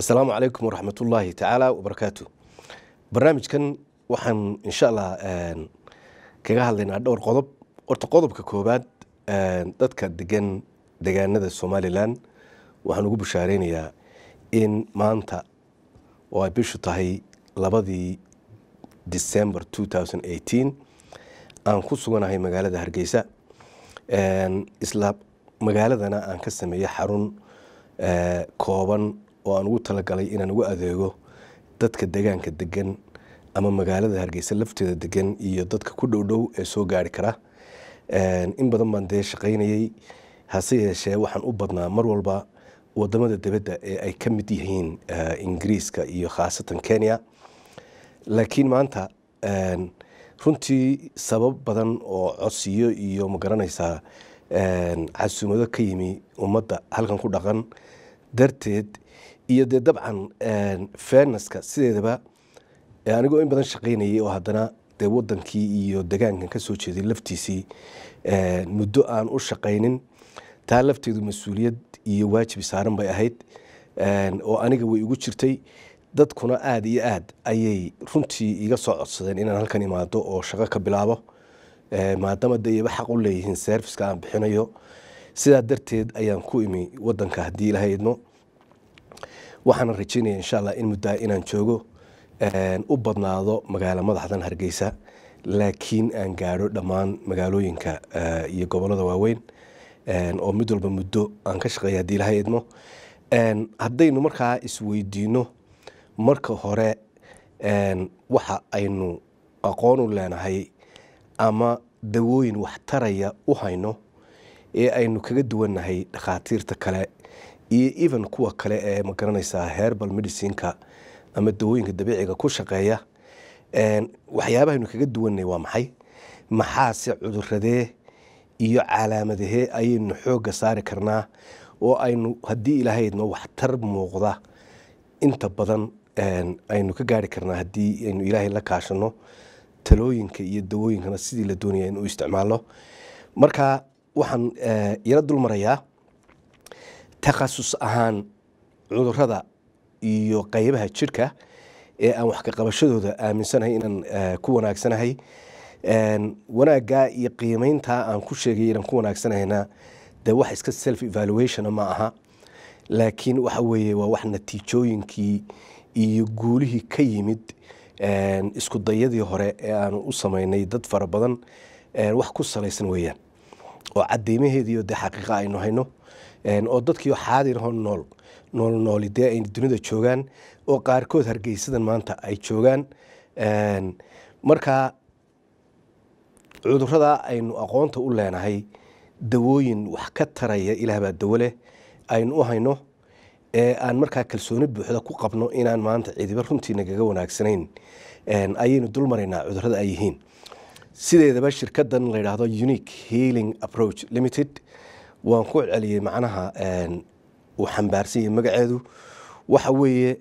asalaamu calaykum waraxmatullaahi tacaala wabarakaatu barnaamijkan waxaan insha allah kaga hadlaynaa dhowr qodob horta qodobka koowaad dadka degan degaanada somalilan waxaan ugu bushaareynayaa in maanta oo ay bishu tahay labadii december aan ku suganahay magaalada hargeysa isla magaaladana aan ka sameeyey xarun kooban oo aan ugu talagalay inaan ugu adeego dadka degaanka degan ama magaalada hargeysa lafteeda degan iyo dadka ku dhowdhow ee soo gaari kara in badan baan dee shaqaynayey hase yeeshee waxaan u badnaa mar walba wadamada dibadda ee ay ka mid yihiin ingiriiska iyo khaasatan kenya laakiin maanta runtii sabab badan oo codsiyo iyo magaranaysaa casuumado ka yimi ummadda halkan ku dhaqan darteed iyo dee dabcan fairneska sideedaba anigoo in badan shaqaynayay oo haddana dee wadankii iyo degaankan ka soo jeeday laftiisii muddo aan u shaqaynin taa lafteedu mas-uuliyad iyo waajib saaran bay ahayd oo aniga way igu jirtay dadkuna aada iyo aad ayay runtii iga soo codsadeen inaan halkan imaado oo shaqo ka bilaabo maadaama de iyaba xaq u leeyihiin serviska aan bixinayo sidaa darteed ayaan ku imi wadanka haddii ilaha idmo waxaana rajeynaya insha allah in muddaa inaan joogo u badnaado magaalo madaxdan hargeysa laakiin aan gaadho dhammaan magaalooyinka iyo gobolada waaweyn oo mid walba muddo aan ka shaqeeya haddii ilaha idmo haddaynu markaa isweydiino marka hore waxa aynu aqoon u leenahay ama dawooyin waxtaraya u hayno ee aynu kaga duwannahay dhakhaatiirta kale iyo even kuwa kale ee magaranaysaa herbal medicineka ama dawooyinka dabiiciga ku shaqeeya waxyaabahaynu kaga duwannahay waa maxay maxaase cuduradee iyo calaamadahee ayaynu xoogga saari karnaa oo aynu haddii ilaahaydno waxtar muuqda inta badan aynu ka gaari karnaa haddii aynu ilaahay la kaashano talooyinka iyo dawooyinkana sidii la doonaya in u isticmaalo marka waxaan yaro dul marayaa takhasus ahaan cudurada iyo qaybaha jirka ee aan wax ka qabashadooda aaminsanahay inaan ku wanaagsanahay wanaaggaa iyo qiimeyntaa aan ku sheegay inaan ku wanaagsanahayna dee wax iska self evaluationa ma aha laakiin waxa weeye waa wax natiijooyinkii iyo guulihii ka yimid isku dayadii hore ee aanu u samaynay dad fara badan wax ku salaysan weeyaan oo cadeymaheediio dee xaqiiqa aynu hayno oo dadkiio xaadirho nool nool nooli dee ay dunida joogaan oo qaarkood hargeysadan maanta ay joogaan marka cudurada aynu aqoonta u leenahay dawooyin wax ka taraya ilaahbaa dawo leh aynu u hayno ee aan markaa kalsooni buuxda ku qabno inaan maanta cidiba runtii nagaga wanaagsanayn ayaynu dul maraynaa cudurada ay yihiin sideedaba shirkadan la yidhaahdo unique healing approach limited waan ku celceliyey macnaha uu xambaarsan yahay magaceedu waxa weeye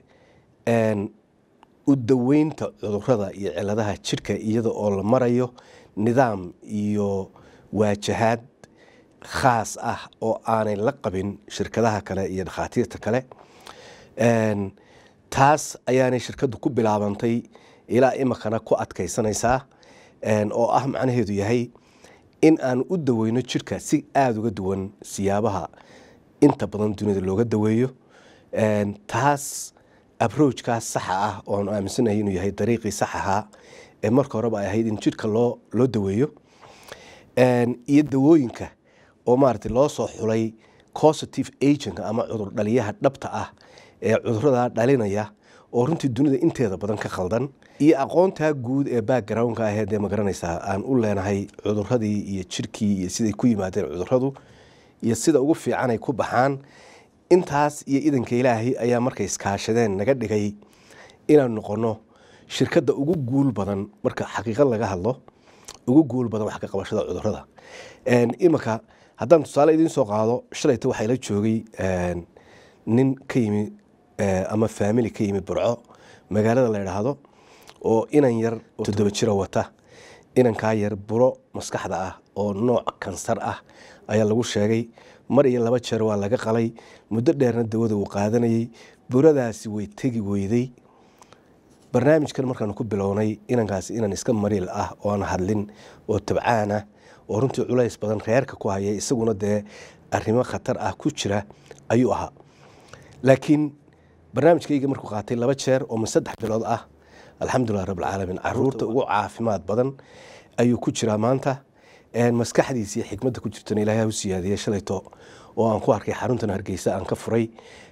u daweynta cudurada iyo ciladaha jirka iyada oo la marayo nidaam iyo waajahaad khaas ah oo aanay la qabin shirkadaha kale iyo dhakhaatiirta kale taas ayaanay shirkaddu ku bilaabantay ilaa imikana ku adkaysanaysaa oo ah macnaheedu yahay in aan u daweyno jirka si aada uga duwan siyaabaha inta badan dunida looga daweeyo taas abrojkaas saxa ah ooanu aaminsanahay inuu yahay dariiqii sax ahaa ee marka horeba ay ahayd in jirka loo loo daweeyo iyo dawooyinka oo maaragtay loo soo xulay positive agent ama cudur dhaliyaha dhabta ah ee cudurada dhalinaya oo runtii dunida inteeda badan ka khaldan iyo aqoontaa guud ee backgroundka aheed ee magaranaysaa aan u leenahay cuduradii iyo jirkii iyo siday ku yimaadeen cuduradu iyo sida ugu fiican ay ku baxaan intaas iyo idanka ilaahay ayaa markay iskaashadeen naga dhigay inaan noqono shirkadda ugu guul badan marka xaqiiqad laga hadlo ugu guul badan wax ka qabashada cudurada iminka haddaan tusaale idiin soo qaado shalayta waxaa la joogay nin ka yimi ama faamili ka yimi burco magaalada la idhaahdo oo inan yar toddoba jira wata inankaa yar buro maskaxda ah oo nooc kansar ah ayaa lagu sheegay mar iyo laba jeer waa laga qalay muddo dheerna dawada uu qaadanayey buradaasi way tegi weyday barnaamijkan markaanu ku bilownay inankaasi inan iska mariil ah oo aan hadlin oo tabcaan ah oo runtii culays badan reerka ku haya isaguna dee arrimo khatar ah ku jira ayuu ahaa laakiin barnaamijkayga markuu qaatay laba jeer oo ma saddex bilood ah alxamdulilah rabbilcaalamiin caruurta ugu caafimaad badan ayuu ku jiraa maanta maskaxdiisii xikmadda ku jirtana ilaahay ha u siyaadiyey shalayto oo aan ku arkay xaruntan hargeysa aan ka furay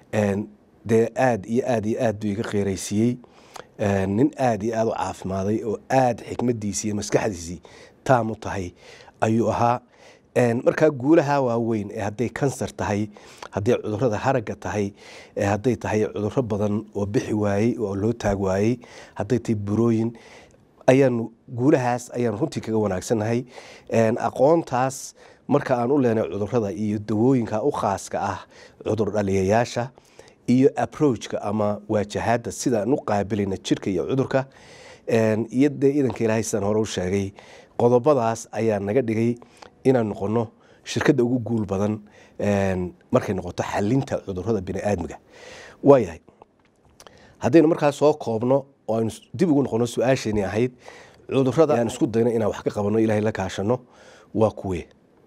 dee aad iyo aad iyo aad buu iga qeeraysiiyey nin aad iyo aad u caafimaaday oo aad xikmaddiisii iyo maskaxdiisii taam u tahay ayuu ahaa markaa guulaha waaweyn ee hadday kansar tahay hadday cudurada haragga tahay hadday tahay cuduro badan oo bixi waayey oo loo taag waayey hadday tahay burooyin ayaanu guulahaas ayaan runtii kaga wanaagsannahay aqoontaas marka aan u leenay cudurada iyo dawooyinka u khaaska ah cudur dhaliyayaasha iyo approachka ama waajahaadda sidaan u qaabilayna jirka iyo cudurka iyo dee idanka ilaahay sidaan hore u sheegay qodobadaas ayaa naga dhigay inaan noqono shirkadda ugu guul badan markay noqoto xalinta cudurada biniaadmiga waayahay haddaynu markaa soo koobno oo aynu dib ugu noqono su-aasheenii ahayd cudurada aan isku dayno inaan wax ka qabano ilahay la kaashano waa kuwe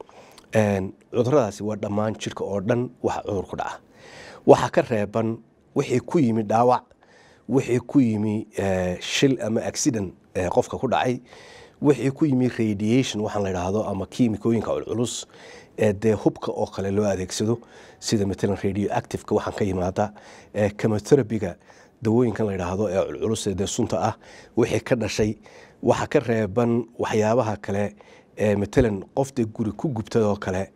cuduradaasi waa dhammaan jirka oo dhan waxa cudur ku dhaca waxa ka reeban wixii ku yimi dhaawac wixii ku yimi shil ama accident qofka ku dhacay wixii ku yimi radiation waxaan la idhaahdo ama kiimikooyinka culculus ee dee hubka oo kale loo adeegsado sida matalan radio activeka waxaan ka yimaada chemotherapyga dawooyinkan la idhaahdo ee culculus ee dee sunta ah wixii ka dhashay waxa ka reeban waxyaabaha kale matalan qof dee guri ku gubtadoo kale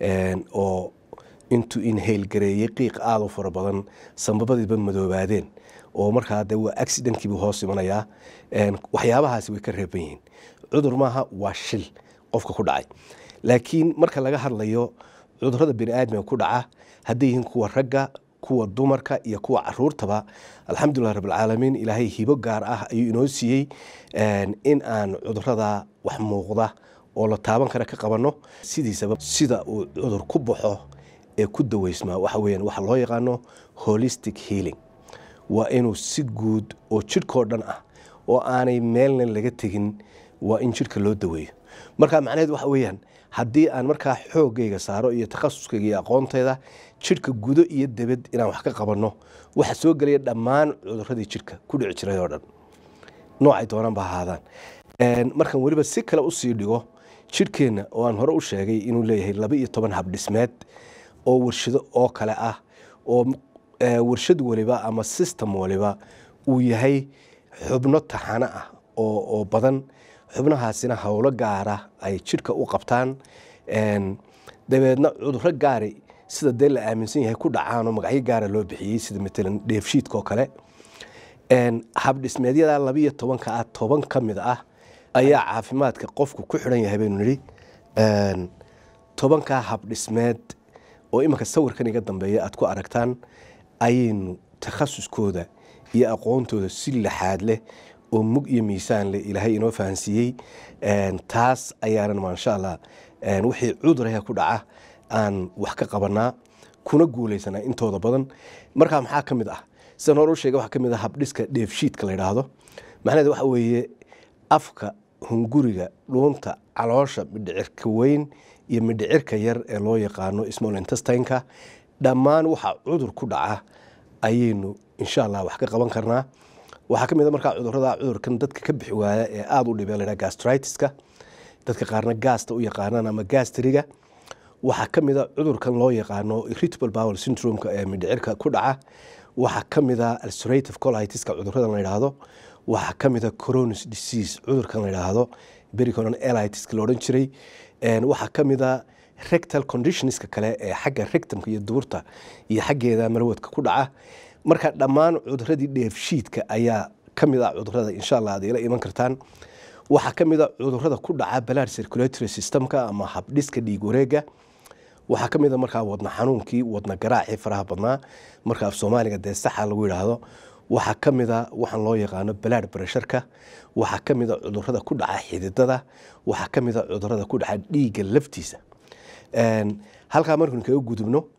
oo intuu inhayl gareeyey qiiq aada u fara badan sambabadiiba madoobaadeen oo markaa de waa accidentkiibuu hoos imanayaa waxyaabahaasi way ka reeban yihiin cudur maaha waa shil qofka ku dhacay laakiin marka laga hadlayo cudurada biniaadmiga ku dhaca hadday yihiin kuwa ragga kuwa dumarka iyo kuwa caruurtaba alxamdulilah rabbilcaalamiin ilaahay hibo gaar ah ayuu inoo siiyey in aan cudurada wax muuqda oo la taaban kara ka qabanno sidiisaba sida uu cudur ku baxo ee ku daweysmaa waxa weeyaan waxa loo yaqaano holistic healing waa inuu si guud oo jidhkao dhan ah oo aanay meelna laga tegin waa in jidhka loo daweeyo marka macnaheed waxa weeyaan haddii aan markaa xoogayga saaro iyo takhasuskayga iyo aqoontayda jidhka gudo iyo debed inaan wax ka qabanno waxa soo gelaya dhammaan cuduradii jidhka ku dhici jiray oo dhan noocay doonaan ba ahaadaan markan weliba si kale usii dhigo jidhkeenna oo aan hore u sheegay inuu leeyahay laba iyo toban habdhismeed oo warshado oo kale ah oo warshad waliba ama system waliba uu yahay xubno taxano ah oo badan xubnahaasina howlo gaara ay jidhka u qabtaan dabeedna cuduro gaari sida dee la aaminsan yahay ku dhacaanoo magacyo gaara loo bixiyey sida matalan dheefshiidka oo kale habdhismeedyada labiiyo tobanka ah toban ka mid ah ayaa caafimaadka qofku ku xidhan yahay baynu nidhi tobankaa habdhismeed oo iminka sawirkan iga dambeeya aad ku aragtaan ayaynu takhasuskooda iyo aqoontooda si laxaad leh oo mug iyo miisaan leh ilaahay inoo fahansiiyey taas ayaanan maasha allah wixii cuduraha ku dhaca aan wax ka qabanaa kuna guuleysanaa intooda badan markaa maxaa ka mid ah sidan hore u sheega waxaa ka mid ah habdhiska dheefshiidka la yidhaahdo macnaheed waxa weeye afka hunguriga dhuunta caloosha midhicirka weyn iyo midhicirka yar ee loo yaqaano small intestineka dhammaan waxa cudur ku dhaca ayaynu insha allah wax ka qaban karnaa waxaa ka mid a markaa cudurada cudurkan dadka ka bixi waaya ee aada u dhibee laydhaha gastritiska dadka qaarna gaasta u yaqaanaan ama gastriga waxaa ka mid a cudurkan loo yaqaano irritable bowel syndromeka ee midhicirka ku dhaca waxaa ka mid a ulcerative colitiska cuduradan la yidhaahdo waxaa ka mid a coronis disease cudurkan la yidhaahdo bericonon elitiska la odhan jiray waxaa ka mid a rectal conditionska kale ee xagga rectumka iyo duburta iyo xaggeeda marwadka ku dhaca marka dhammaan cuduradii dheefshiidka ayaa ka mid ah cudurada insha allah ad ila iman kartaan waxaa ka mid a cudurada ku dhaca balad circulatory systemka ama habdhiska dhiig wareega waxaa ka mid a markaa wadna xanuunkii wadna garaacii faraha badnaa marka af soomaaliga dee saxa lagu yidhaahdo waxaa ka mid a waxaan loo yaqaano balaad barasharka waxaa ka mid a cudurada ku dhaca xididada waxaa ka mid a cudurada ku dhaca dhiigga laftiisa halkaa markaynu kaga gudubno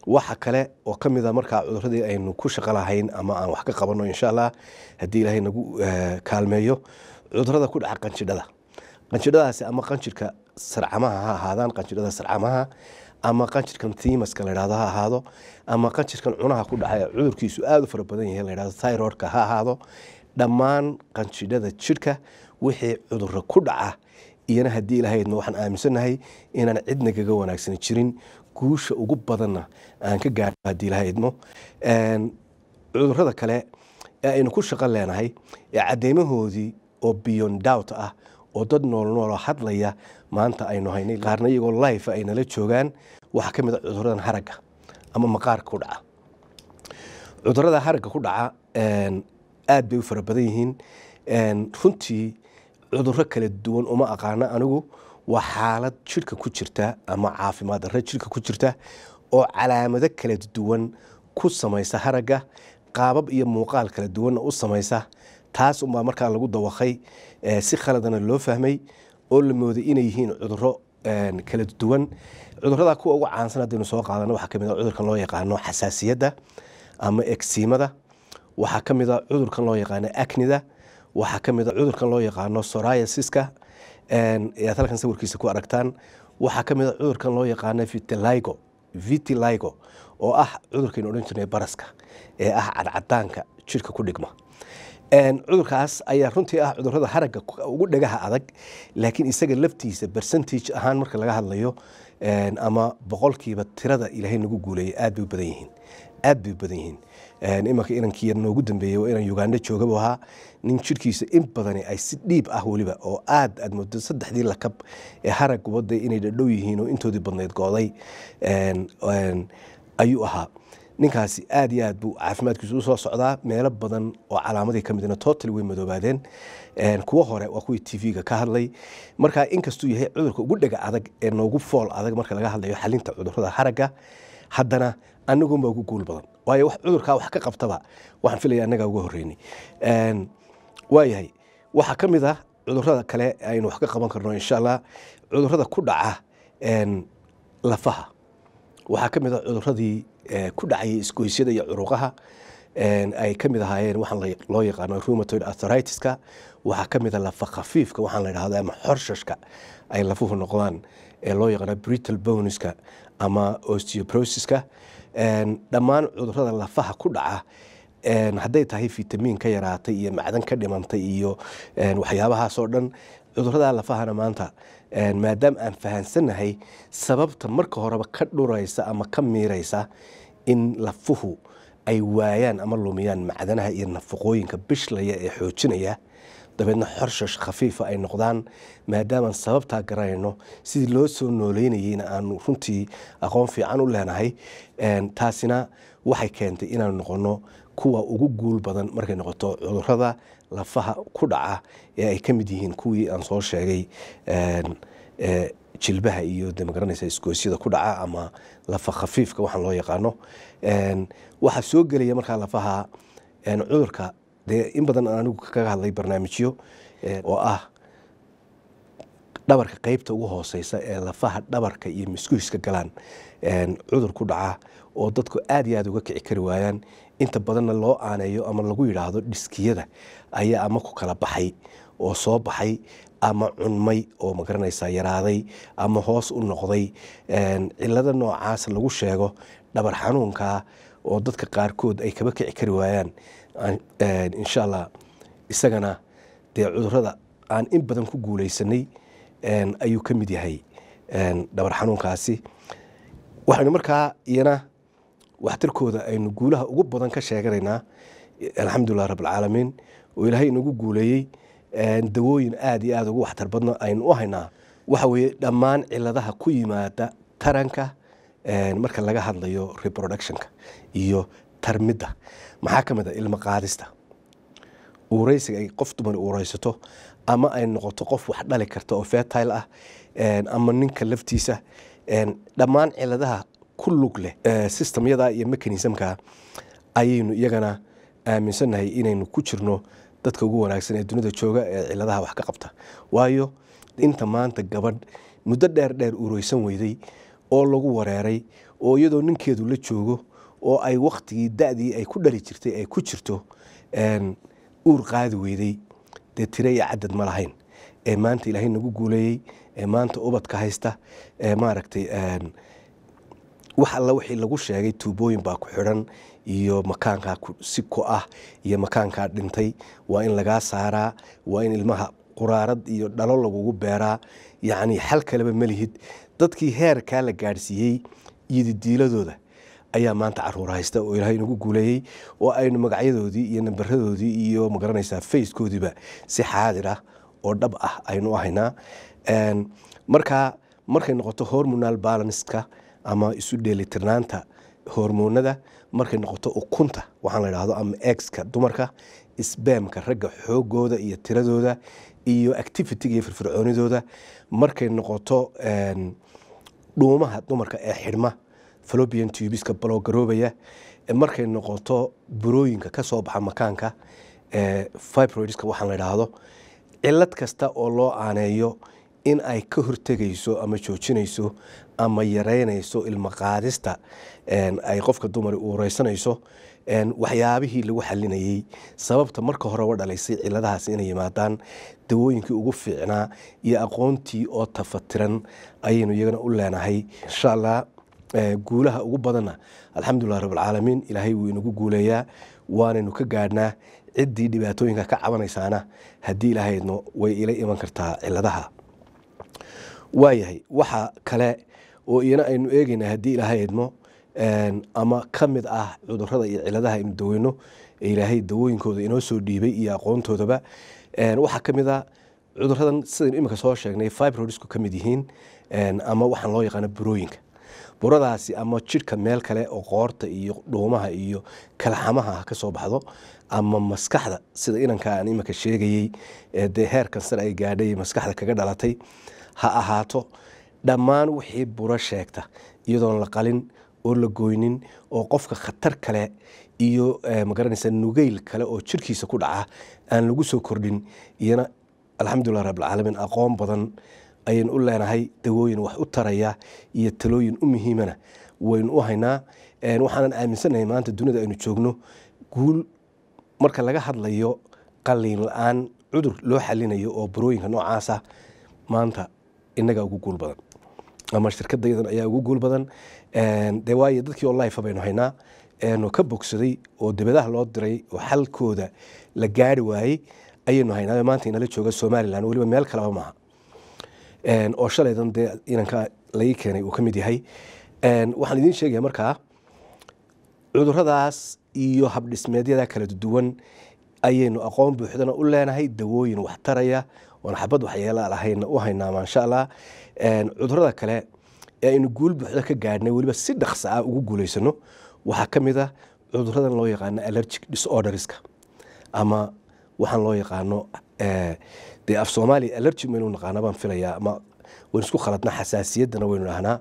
waxa kale oo ka mid a markaa cuduradii aynu ku shaqo lahayn ama aan wax ka qabanno insha allah haddii ilaahay nagu kaalmeeyo cudurada ku dhaca qanjidhada qanjidhadaasi ama qanjirka sarcamaha ha ahaadaan qanjidhada sarcamaha ama qanjirkan timaska layhahdo ha ahaado ama qanjirkan cunaha ku dhaca cudurkiisu aada u fara badan yahay layhahdo thyroidka ha ahaado dhammaan qanjidhada jidhka wixii cuduro ku dhaca iyana haddii ilahaydma waxaan aaminsannahay inaan cidna kaga wanaagsan jirin guusha ugu badanna aan ka gaadho haddii ilahaydmo cudurada kale ee aynu ku shaqo leenahay ee cadeymahoodii oo beyond doubt ah oo dad noolnooloo hadlaya maanta aynu haynay qaarna iyagoo life ay nala joogaan waxaa ka mid a cuduradan haragga ama maqaarka ku dhaca cudurada haragga ku dhaca aad bay u fara badan yihiin runtii cuduro kala duwan uma aqaano anigu waa xaalad jidhka ku jirta ama caafimaad darre jidhka ku jirta oo calaamado kala duwan ku samaysa haragga qaabab iyo muuqaal kala duwanna u samaysa taas unbaa markaa lagu dawaqay si khaladana loo fahmay oo la mooday inay yihiin cuduro kala duwan cudurada kuwa ugu caansan haddaynu soo qaadano waxaa kamid a cudurkan loo yaqaano xasaasiyadda ama egsiimada waxaa ka mid a cudurkan loo yaqaano acnida waxaa ka mid a cudurkan loo yaqaano soriasiska ayaad halkan sawirkiisa ku aragtaan waxaa ka mid a cudurkan loo yaqaano vitiligo vitiligo oo ah cudurkaynu odhan jirnay baraska ee ah cadcadaanka jidhka ku dhigma cudurkaas ayaa runtii ah cudurada haragga ugu dhagaha adag laakiin isaga laftiisa percentage ahaan marka laga hadlayo ama boqolkiiba tirada ilaahay nagu guuleeyay aad bay u badan yihiin aad bay u badan yihiin imanka inankii yar noogu dambeeyey waa inan uganda joogaba ahaa nin jidhkiisa in badani ay si dhiib ah weliba oo aad aad moodo saddexdii lakab ee harag wadda inay dhadhow yihiin oo intoodii badnayd gooday ayuu ahaa ninkaasi aad iyo aad buu caafimaadkiisu usoo socdaa meelo badan oo calaamadii ka midna total way madoobaadeen kuwo hore waa kuwii tv-ga ka hadlay marka inkastuu yahay cudurka ugu dhega adag ee noogu fool adag marka laga hadlayo xalinta cudurada haragga haddana anagunbaa ugu guul badan waayo wax cudurkaa wax ka qabtaba waxaan filaya annagaa uga horreynay waayahay waxaa ka mid ah cudurada kale aynu wax ka qaban karno insha allah cudurada ku dhaca lafaha waxaa ka mid ah cuduradii ku dhacayay isgoysyada iyo curuqaha ay ka mid ahaayeen waxaan loo yaqaano rheumatoid arthritis-ka waxaa ka mid a lafa khafiifka waxaan la idhahda ama xorshashka ay lafuhu noqdaan ee loo yaqaano brittle boneska ama osteoprosiska dhammaan cudurada lafaha ku dhaca hadday tahay fitamiin ka yaraatay iyo macdan ka dhimantay iyo waxyaabahaasoo dhan cudurada lafahana maanta maadaama aan fahansannahay sababta marka horeba ka dhuraysa ama ka miiraysa in lafuhu ay waayaan ama lumiyaan macdanaha iyo nafaqooyinka bishlaya ee xoojinaya dabeedna xorshash khafiifa ay noqdaan maadaamaan sababtaa garanayno sidii loo soo nooleynayeyna aanu runtii aqoon fiican u leenahay taasina waxay keentay inaanu noqono kuwa ugu guul badan markay noqoto cudurada lafaha ku dhaca ee ay ka mid yihiin kuwii aan soo sheegay jilbaha iyo de magaranaysa isgoosyada ku dhaca ama lafa khafiifka waxaan loo yaqaano waxaa soo gelaya markaa lafaha cudurka dee in badan aan anigu kaga hadlay barnaamijyo oo ah dhabarka qeybta ugu hooseysa ee lafaha dhabarka iyo miskuhiska galaan cudur ku dhaca oo dadku aad iyo aad uga kici kari waayaan inta badanna loo aaneeyo ama lagu yidhaahdo dhiskiyada ayaa ama ku kala baxay oo soo baxay ama cunmay oo magaranaysa yaraaday ama hoos u noqday cilada noocaas lagu sheego dhabar xanuunka oo dadka qaarkood ay kaba kici kari waayaan insha allah isagana dee cudurada aan in badan ku guuleysanay ayuu ka mid yahay dhabar xanuunkaasi waxaynu markaa iyana waxtarkooda aynu guulaha ugu badan ka sheeganaynaa alxamdulilah rabbilcaalamiin oo ilaahay inagu guuleeyey dawooyin aada iyo aada ugu waxtar badno aynu u haynaa waxa weeye dhammaan ciladaha ku yimaada taranka marka laga hadlayo reproductionka iyo tarmidda maxaa ka mid a ilmo qaadista uureysiga ay qof dumar uureysato ama ay noqoto qof wax dhali karta oo fertile ah ama ninka laftiisa dhammaan ciladaha ku lug leh systemyada iyo mechanismka ayaynu iyagana aaminsannahay inaynu ku jirno dadka ugu wanaagsan ee dunida jooga ee ciladaha wax ka qabta waayo inta maanta gabadh muddo dheer dheer uureysan weyday oo lagu wareeray oo iyadoo ninkeedu la joogo oo ay waktigii da-dii ay ku dhali jirtay ay ku jirto uur qaadi weyday dee tire iyo cadad ma lahayn ee maanta ilaahay nagu guuleeyey ee maanta ubadka haysta ee maaragtay wax alla wixii lagu sheegay tuubooyin baa ku xidhan iyo makaankaa si ku ah iyo makaankaa dhintay waa in lagaa saaraa waa in ilmaha quraarad iyo dhalo lagugu beeraa yacni xal kaleba malihid dadkii heerkaa la gaadhsiiyey iyo didiiladooda ayaa maanta caruur haysta oo ilaahay nagu guuleeyey oo aynu magacyadoodii iyo nambaradoodii iyo magaranaysaa facekoodiiba si xaadir ah oo dhab ah aynu ahaynaa marka markay noqoto hormonal balanska ama isu dheelitirnaanta hormoonada markay noqoto ukunta waxaan la dhahdo ama exka dumarka sbamka ragga xoogooda iyo tiradooda iyo activitiga iyo firfircoonidooda markay noqoto dhuumaha dumarka ee xidhma falobian tubiska baloogaroobaya markay noqoto burooyinka ka soo baxa makaanka fibroidska waxaan la idhaahdo cilad kasta oo loo aaneeyo in ay ka hortegayso ama joojinayso ama yareynayso ilmo qaadista ay qofka dumari uureysanayso waxyaabihii lagu xalinayey sababta marka horeba dhalaysay ciladahaas inay yimaadaan dawooyinkii ugu fiicnaa iyo aqoontii oo tafatiran ayaynu iyagana u leenahay insha allah guulaha ugu badanna alxamdulilah rabbilcaalamiin ilaahay wuu inagu guuleeyaa waanaynu ka gaadhnaa ciddii dhibaatooyinka ka cabanaysaana haddii ilaahaydno way ila iman kartaa ciladaha waayahay waxa kale oo iyana aynu eegeynaa haddii ilaahaydmo ama ka mid ah cudurada iyo ciladaha aynu daweyno ee ilaahay dawooyinkooda inoo soo dhiibay iyo aqoontoodaba waxaa ka mid a cuduradan sidaynu iminka soo sheegnay fibrodisku ka mid yihiin ama waxaan loo yaqaano burooyinka buradaasi ama jidhka meel kale oo qoorta iyo dhuumaha iyo kalxamaha ka soo baxdo ama maskaxda sida inanka aan iminka sheegayey dee heerkan sare ay gaadhay maskaxda kaga dhalatay ha ahaato dhammaan wixii buro sheegta iyadoon la qalin oo la goynin oo qofka khatar kale iyo magaranaysa nugeyl kale oo jirkiisa ku dhaca aan lagu soo kordhin iyana alxamdulilah rabbilcaalamiin aqoon badan ayaynu u leenahay dawooyin wax u taraya iyo talooyin u muhiimana waynu u haynaa waxaanan aaminsanahay maanta dunida aynu joogno guul marka laga hadlayo qaliin la-aan cudur loo xalinayo oo burooyinka noocaasa maanta inagaa ugu guul badan ama shirkadayadan ayaa ugu guul badan de waayo dadkii oo life baynu haynaa no ka bogsaday oo dibadaha loo diray oo xalkooda la gaari waayey ayaynu haynaa maanta inala jooga somalilan weliba meel kaleba maaha oo shalaydan dee inanka laii keenay uu ka mid yahay waxaan idiin sheegaya markaa cuduradaas iyo habdhismeedyada kala duwan ayaynu aqoon buuxdana u leenahay dawooyin wax taraya oon xabad waxyeela lahayna u haynaa maasha allah cudurada kale ee aynu guul buuxda ka gaadhnay weliba si dhaqsa ah ugu guulaysano waxaa ka mid a cuduradan loo yaqaano allergic disorderska ama waxaan loo yaqaano dee af soomaaliya allergy maynu naqaana baan filayaa ama waynu isku khaladna xasaasiyaddana waynu dhahnaa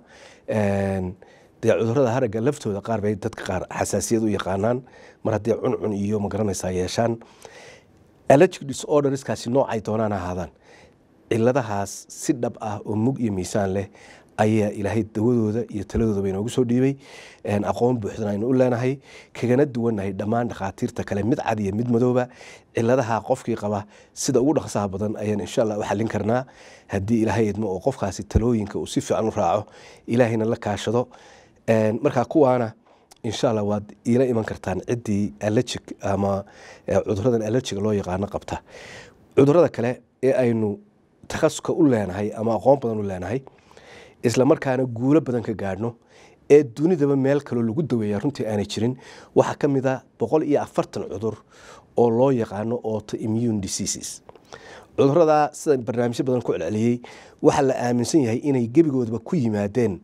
dee cudurada haragga laftooda qaar bay dadka qaar xasaasiyad u yaqaanaan mar haddii cuncun iyo magaranaysaa yeeshaan allergic disorderskaasi noocay doonaan ahaadaan ciladahaas si dhab ah oo mug iyo miisaan leh ayaa ilaahay dawadooda iyo taladooda inoogu soo dhiibay aqoon buuxdan aynu u leenahay kagana duwannahay dhammaan dhakhaatiirta kale mid cad iyo mid madooba ciladaha qofkii qaba sida ugu dhaqsaha badan ayaan insha allah u xallin karnaa haddii ilaahay idmo oo qofkaasi talooyinka uu si fiican u raaco ilaahayna la kaashado markaa kuwaana insha allah waad iila iman kartaan ciddii allergic ama cuduradan allergiga loo yaqaano qabta cudurada kale ee aynu takhasuska u leenahay ama aqoon badan u leenahay isla markaana guulo badan ka gaadhno ee dunidaba meel kaloo lagu daweeya runtii aanay jirin waxaa ka mid a boqol iyo afartan cudur oo loo yaqaano autoimmune diseases cuduradaa sida barnaamijyo badan ku celceliyey waxaa la aaminsan yahay inay gebigoodaba ku yimaadeen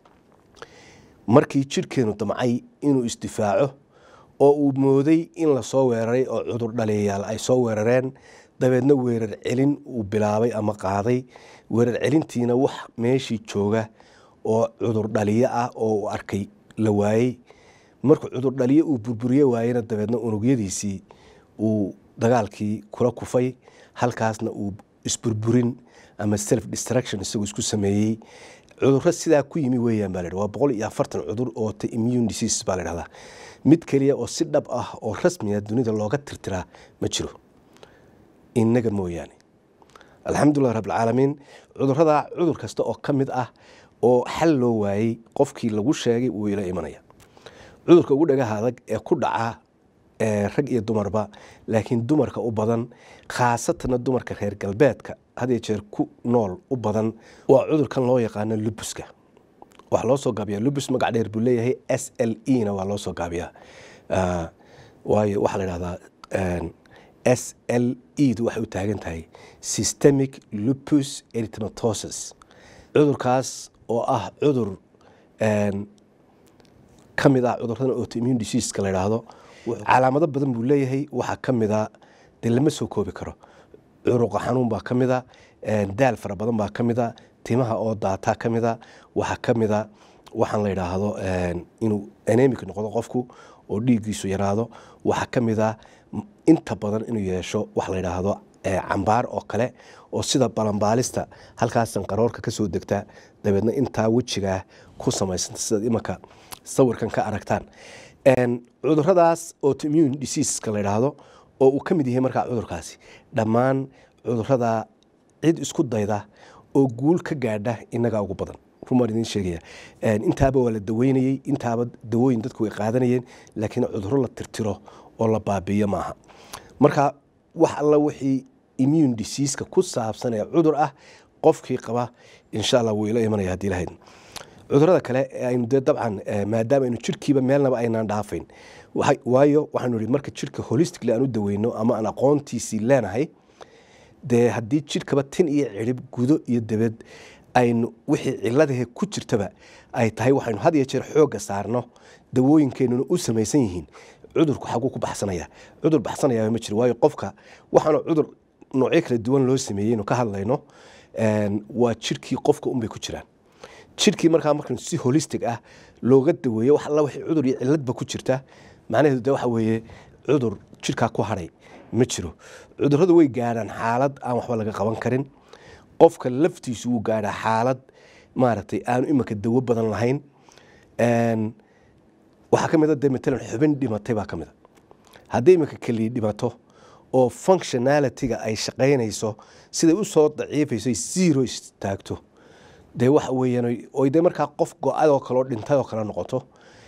markii jidhkeenu damcay inuu isdifaaco oo uu mooday in lasoo weeraray oo cudur dhaliyayaal ay soo weerareen dabeedna weerar celin uu bilaabay ama qaaday weerar celintiina wax meeshii jooga oo cudur dhaliyo ah oo uu arkay la waayey markuu cudur dhaliyo uu burburiye waayena dabeedna unugyadiisii uu dagaalkii kula kufay halkaasna uu isburburin ama self destruction isagoo isku sameeyey cudurro sidaa ku yimi weeyaan baa la waa boqol iyo afartan cudur oo ta immune disease baa la dhahdaa mid keliya oo si dhab ah oo rasmiya dunida looga tirtiraa ma jiro innaga mooyaane alxamdulilah rabbilcaalamiin cudurradaa cudur kasta oo ka mid ah oo xal loo waayey qofkii lagu sheegay wuu ila imanaya cudurka ugu dhagaha adag ee ku dhaca rag iyo dumarba laakiin dumarka u badan khaasatanna dumarka reer galbeedka hadiyo jeer ku nool u badan waa cudurkan loo yaqaano lubuska waxaa loo soo gaabiyaa lubus magac dheer buu leeyahay s l e na waa loo soo gaabiyaa waayo waxaa la dhahdaa s l e du waxay u taagan tahay systemic lupus erythematosis cudurkaas oo ah cudur ka mid ah cudurrada autoimmune diseaska la yidhaahdo calaamado badan buu leeyahay waxaa ka mida dee lama soo koobi karo curuqa xanuun baa ka mida daal fara badan baa ka mida timaha oo daataa ka mida waxaa ka mida waxaan la yidhaahdo inuu anemic noqdo qofku oo dhiiggiisu yaraado waxaa ka mida inta badan inuu yeesho wax la yidhaahdo cambaar oo kale oo sida balanbaalista halkaasan qaroorka ka soo degta dabeedna intaa wejigaa ku samaysanta sidaad imanka sawirkan ka aragtaan cuduradaas autoimmune diseaseska la yidhaahdo oo uu ka mid yahay markaa cudurkaasi dhammaan cudurada cid isku dayda oo guul ka gaadha inagaa ugu badan rumaan idiin sheegaya intaaba waa la daweynayey intaaba dawooyin dadku way qaadanayeen laakiin cuduro la tirtiro oo la baabiiyo maaha marka wax alla wixii immune diseaska ku saabsan ee cudur ah qofkii qaba insha allah wuu ila imanaya haddii lahayd cudurada kale aynu dee dabcan maadaama aynu jirkiiba meelnaba aynaan dhaafayn waayo waxaanu ihi marka jirka holistically aan u daweyno ama aan aqoontiisii leenahay dee haddii jirkaba tin iyo cirib gudo iyo dabed aynu wixii ciladahe ku jirtaba ay tahay waxaynu had iyo jeer xoogga saarno dawooyinkeenuna u samaysan yihiin cudurku xaguu ku baxsanaya cudur baxsanayaa ma jiro waayo qofka waxaana cudur noocyo kala duwan loo sameeyey inu ka hadlayno waa jirkii qofka unbay ku jiraan jirkii markaa markan si holistic ah looga daweeyo wax alla wixii cudur iyo ciladba ku jirta macnaheedu de waxa weeye cudur jirkaa ku hadhay ma jiro cudurradu way gaadhaan xaalad aan waxba laga qaban karin qofka laftiisu wuu gaadhaa xaalad maaragtay aanu imanka dawo badan lahayn waxaa ka mid a de matalan xubin dhimatay baa ka mid a haddii iminka keliya dhimato oo functionalityga ay shaqaynayso siday u soo daciifayso zero istaagto dee waxa weeyaan oy dee markaa qof go-adoo kaleo dhintay oo kale noqoto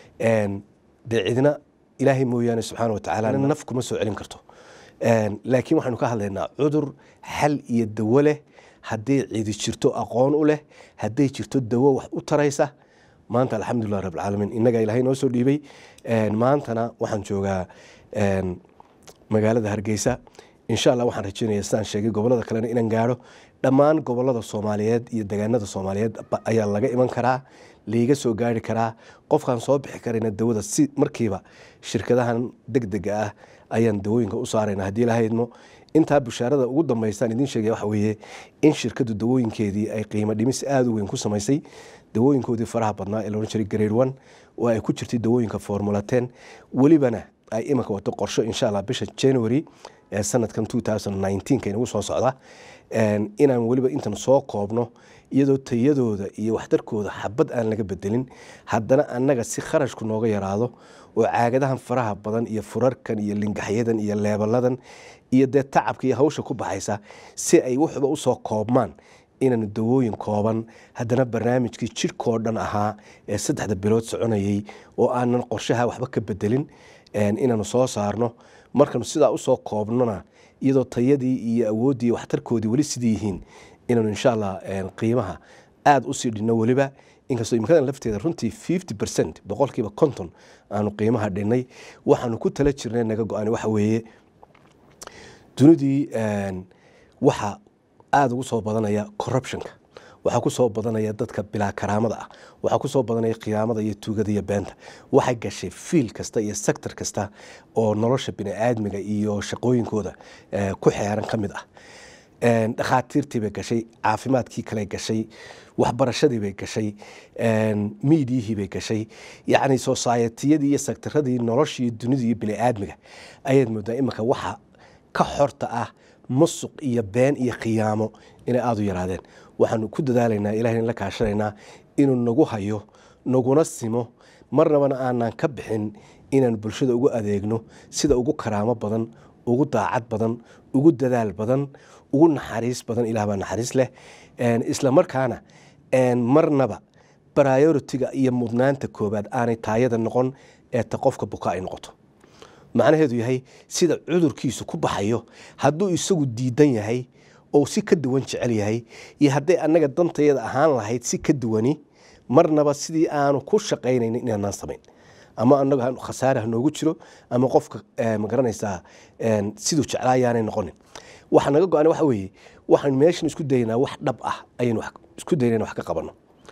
dee cidna ilaahay mooyaane subxaana watacaala naf kuma soo celin karto laakiin waxaynu ka hadlaynaa cudur xal iyo dawo leh hadday cidi jirto aqoon u leh hadday jirto dawo wax u taraysa maanta alxamdulilah rabbilcaalamiin innagaa ilaahay noo soo dhiibay maantana waxaan joogaa magaalada hargeysa insha allah waxaan rajeynaya sidaan sheegay gobolada kalena inaan gaadho dhammaan gobolada soomaaliyeed iyo degaanada soomaaliyeed ayaa laga iman karaa laiga soo gaari karaa qofkaan soo bixi karayna dawada si markiiba shirkadahan deg dega ah ayaan dawooyinka u saarayna haddii lahaydmo intaa bushaarada ugu dambeysaan idiin sheegaya waxa weeye in shirkadu dawooyinkeedii ay qiimo dhimis aada u weyn ku samaysay dawooyinkoodii faraha badnaa ee loodhan jiray grade one oo ay ku jirtay dawooyinka formula ten welibana ay imanka wato qorsho insha allah bisha january ee sanadkan two thousand nineteenka inagu soo socda inaan weliba intan soo koobno iyadoo tayadooda iyo waxtarkooda xabad aan laga bedelin haddana annaga si kharashku nooga yaraado oo caagadahan faraha badan iyo furarkan iyo lingaxyadan iyo leebaladan iyo dee tacabka iyo hawsha ku baxaysa si ay wuxuba usoo koobmaan inaanu dawooyin kooban haddana barnaamijkii jirhkoo dhan ahaa ee saddexda bilood soconayay oo aanan qorshaha waxba ka bedelin inaanu soo saarno markanu sidaa usoo koobnona iyadoo tayadii iyo awooddii waxtarkoodii weli sidii yihiin inaanu insha allah qiimaha aada usii dhinno weliba inkastoo imikadan lafteeda runtii fifty percent boqolkiiba konton aanu qiimaha dhinnay waxaanu ku tala jirnay naga go-an waxa weeye dunidii waxa aada ugu soo badanaya corruptionka waxaa ku soo badanaya dadka bilaa karaamada ah waxaa ku soo badanaya khiyaamada iyo tuugada iyo beenta waxay gashay fiil kasta iyo sector kasta oo nolosha bini-aadmiga iyo shaqooyinkooda ku xeeran ka mid ah dhakhaatiirtii bay gashay caafimaadkii kale gashay waxbarashadii bay gashay miidiyihii bay gashay yacni societiyadii iyo sectaradii noloshii dunidii iyo bini-aadmiga ayaad moodaa iminka waxa ka xorta ah musuq iyo been iyo khiyaamo inay aada u yaraadeen waxaanu ku dadaalaynaa ilahayna la kaashanaynaa inuu nagu hayo naguna simo marnabana aanan ka bixin inaan bulshada ugu adeegno sida ugu karaamo badan ugu daacad badan ugu dadaal badan ugu naxariis badan ilah baa naxariis leh isla markaana marnaba brioritiga iyo mudnaanta koobaad aanay taayada noqon ee ta qofka buka ay noqoto macnaheedu yahay sida cudurkiisu ku baxayo hadduu isagu diidan yahay oo si ka duwan jecel yahay iyo hadday annaga dantayada ahaan lahayd si ka duwani marnaba sidii aanu ku shaqaynaynin inaanaan samayn ama anaga khasaare ha noogu jiro ama qofka magaranaysaa siduu jeclaayaanay noqonin waxa naga go-an waxa weeye waxaan meeshan isku daynaa wax dhab ah ayaynu isku daynaa wax ka qabanno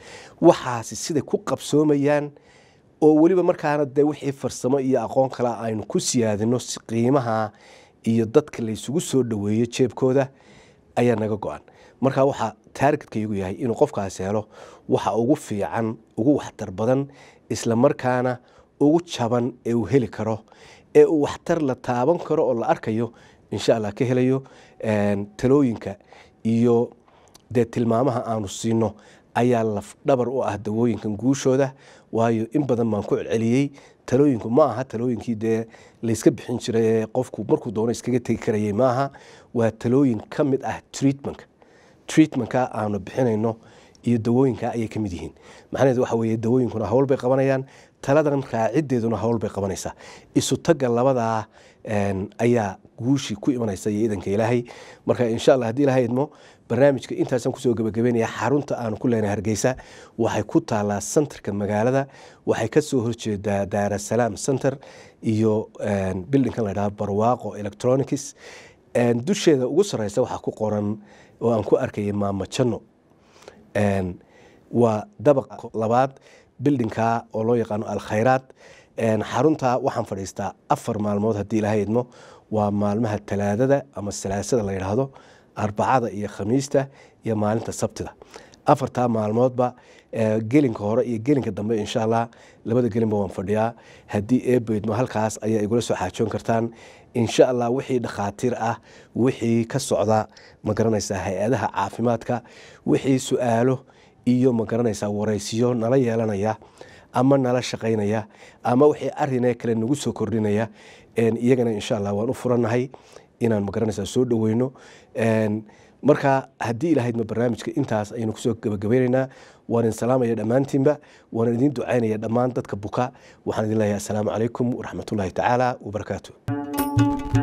waxaasi siday ku qabsoomayaan oo weliba markaana dee wixii farsamo iyo aqoon kale aynu ku siyaadino si qiimaha iyo dadka laysugu soo dhoweeyo jeebkooda ayaa naga go-an marka waxaa taargetkaygu yahay inuu qofkaas helo waxa ugu fiican ugu waxtar badan isla markaana ugu jaban ee uu heli karo ee uu waxtar la taaban karo oo la arkayo insha allah ka helayo talooyinka iyo dee tilmaamaha aanu siino ayaa lafdhabar u ah dawooyinkan guushooda waayo in badan baan ku celceliyey talooyinku ma aha talooyinkii dee layska bixin jiray ee qofku markuu doono iskaga tegi karayay maaha waa talooyin ka mid ah treatmentka treatmentka aanu bixinayno iyo dawooyinka ayay ka mid yihiin macnaheedu waxa weeye dawooyinkuna hawl bay qabanayaan taladan raacideeduna hawl bay qabanaysaa isu tagga labadaa ayaa guushii ku imanaysa iyo idanka ilaahay marka insha allah haddii ilahay idmo barnaamijka intaasaan kusoo gebagabeynaya xarunta aanu ku leenahay hargeysa waxay ku taalaa centerka magaalada waxay kasoo horjeedaa daarasalaam center iyo bildinkan la dhaha barwaaqo electronics dusheeda ugu sareysa waxaa ku qoran oo aan ku arkayay maama janno waa dabaq labaad bildinka oo loo yaqaano alkhayraad xarunta waxaan fadhiistaa afar maalmood haddii ilahay idmo waa maalmaha talaadada ama salaasada la yidhaahdo arbacada iyo khamiista iyo maalinta sabtida afartaa maalmoodba gelinka hore iyo gelinka dambe insha allah labada gelinba waan fadhiyaa haddii eebeydmo halkaas ayaa igula soo xaajoon kartaan insha allah wixii dhakhaatiir ah wixii ka socda ma garanaysaa hay-adaha caafimaadka wixii su-aalo iyo ma garanaysaa waraysiyo nala yeelanaya ama nala shaqaynaya ama wixii arinee kale nagu soo kordhinaya iyagana insha allah waan u furannahay inaan magaranaysaa soo dhoweyno marka haddii ilahaydma barnaamijka intaas ayaynu kusoo gabagabaynaynaa waan idin salaamaya dhammaantiinba waan idin ducaynaya dhammaan dadka buka waxaan idin leeyahay assalaamu calaykum waraxmatullaahi tacaala wabarakaatu